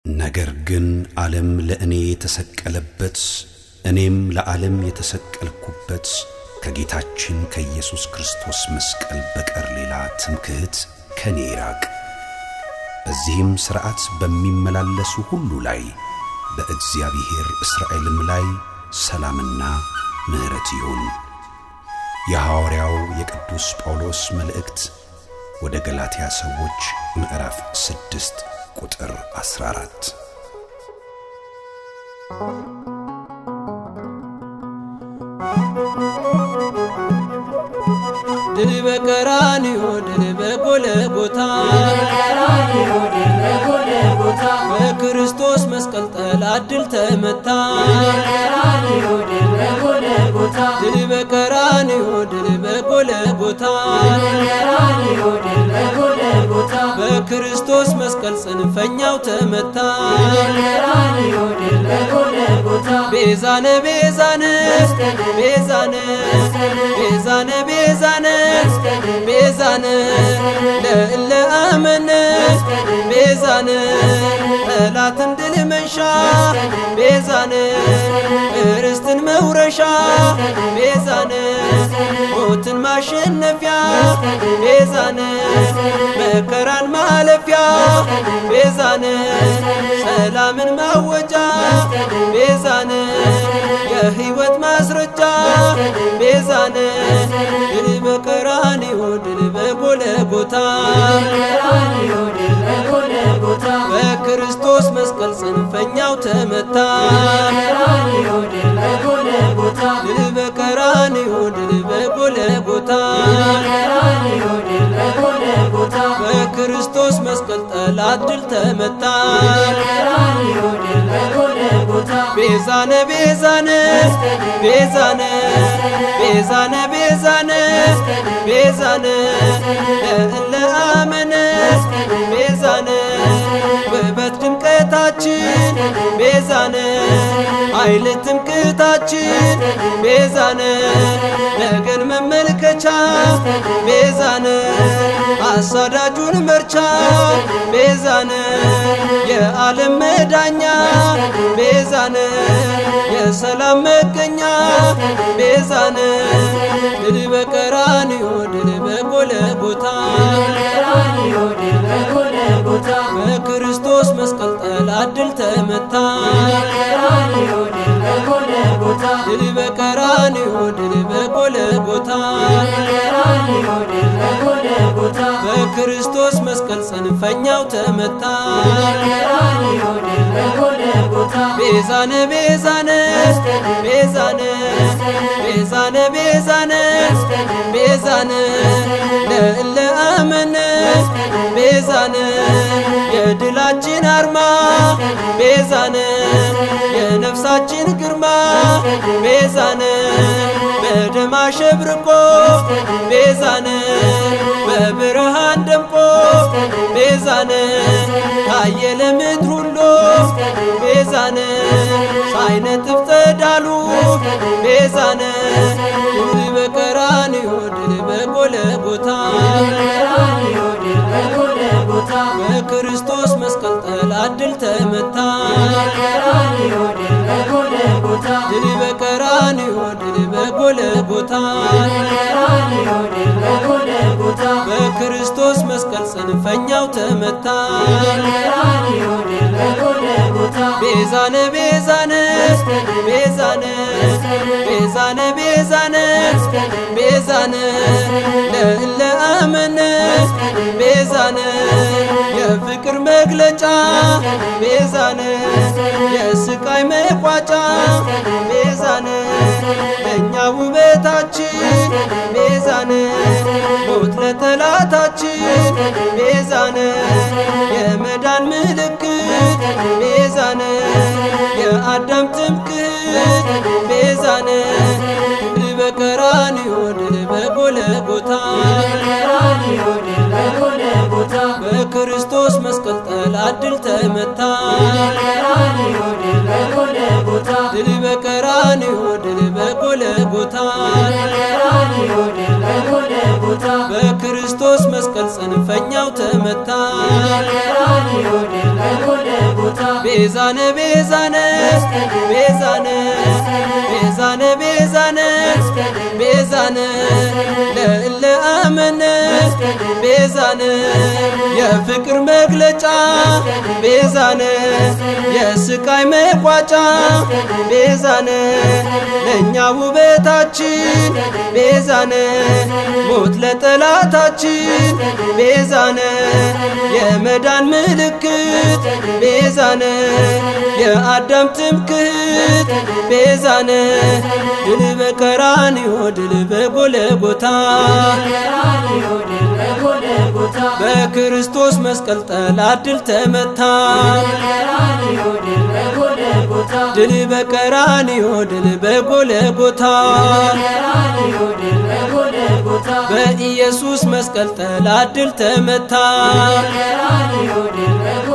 ነገር ግን ዓለም ለእኔ የተሰቀለበት እኔም ለዓለም የተሰቀልኩበት ከጌታችን ከኢየሱስ ክርስቶስ መስቀል በቀር ሌላ ትምክህት ከኔ ይራቅ። በዚህም ሥርዓት በሚመላለሱ ሁሉ ላይ በእግዚአብሔር እስራኤልም ላይ ሰላምና ምሕረት ይሁን። የሐዋርያው የቅዱስ ጳውሎስ መልእክት ወደ ገላትያ ሰዎች ምዕራፍ ስድስት ቁጥር 14 ድል በቀራንዮ ድል በጎልጎታ በክርስቶስ መስቀል ጠላት ድል ተመታ ድል በቀራንዮ ድል በጎልጎታ በክርስቶስ መስቀል ጽንፈኛው ተመታ ቤዛነ ቤዛነ ቤዛነ ቤዛነ ቤዛነ ቤዛነ ለእለ አመነ ቤዛነ ጠላትን ድል መንሻ ቤዛነ ርስትን መውረሻ ቤዛነ ሞትን ማሸነፊያ ቤዛነ መከራን ማለፊያ ቤዛነ ሰላምን ማወጃ ቤዛነ የሕይወት ማስረጃ ቤዛነ ድል በቀራንዮ ድል በጎልጎታ በክርስቶስ መስቀል ጽንፈኛው ተመታ ድል በቀራንዮ ድል በጎልጎታ በክርስቶስ መስቀል ጠላት ድል ተመታ ቤዛነ ቤዛነ ቤዛነ ቤዛነ ቤዛነ ቤዛነ ለእለ አመነ ቤዛነ ውበት ድምቀታችን ቤዛነ ኃይል ትምክህታችን ቤዛነ ነገን መመልከቻ ቤዛነ አሳዳጁን መርቻ ቤዛነ የዓለም መዳኛ ቤዛነ የሰላም መገኛ ቤዛነ ድል በቀራንዮ ድል በጎልጎታ በክርስቶስ መስቀል ጠላት ድል ተመታ ድል በቀራንዮ ድል በጎልጎታ በክርስቶስ መስቀል ጽንፈኛው ተመታ ቤዛነ ቤዛነ ቤዛነ ቤዛነ ቤዛነ ቤዛነ ለእለ አመነ ቤዛነ የድላችን አርማ ቤዛነ የነፍሳችን ግርማ ቤዛነ በደም አሸብርቆ ቤዛነ በብርሃን ደምቆ ቤዛነ ታየ ለምድር ሁሉ ቤዛነ ሳይነጥፍ ጸዳሉ ቤዛነ ድል በቀራንዮ ድል በጎልጎታ በክርስቶስ መስቀል ጠላት ድል ተመታ ድል በቀራንዮ ድል በጎልጎታ በክርስቶስ መስቀል ጽንፈኛው ተመታ ቤዛነ ቤዛነ ቤዛነ ቤዛነ ቤዛነ ቤዛነ ለእለ አመነ ቤዛነ የፍቅር መግለጫ ቤዛነ የስቃይ መቋጫ ቤዛነ ለእኛ ውበታችን ቤዛነ ሞት ለጠላታችን ቤዛነ የመዳን ምልክት ቤዛነ የአዳም ትምክህት ቤዛነ ድል በቀራንዮ ድል በጎልጎታ በክርስቶስ መስቀል ጠላት ድል ተመታ ድል በቀራንዮ ድል በጎልጎታ በክርስቶስ መስቀል ጽንፈኛው ተመታ ቤዛነ ቤዛነ ቤዛነ ቤዛነ ቤዛነ ቤዛነ ለእለ አመነ ቤዛነ የፍቅር መግለጫ ቤዛነ የስቃይ መቋጫ ቤዛነ ለእኛ ውበታችን ቤዛነ ሞት ለጠላታችን ቤዛነ የመዳን ምልክት ቤዛነ የአዳም ትምክህት ቤዛነ ድል በቀራንዮ ድል በጎለጎታ በክርስቶስ መስቀል ጠላት ድል ተመታ ድል በቀራንዮ ድል በጎለጎታ በኢየሱስ መስቀል ጠላት ድል ተመታ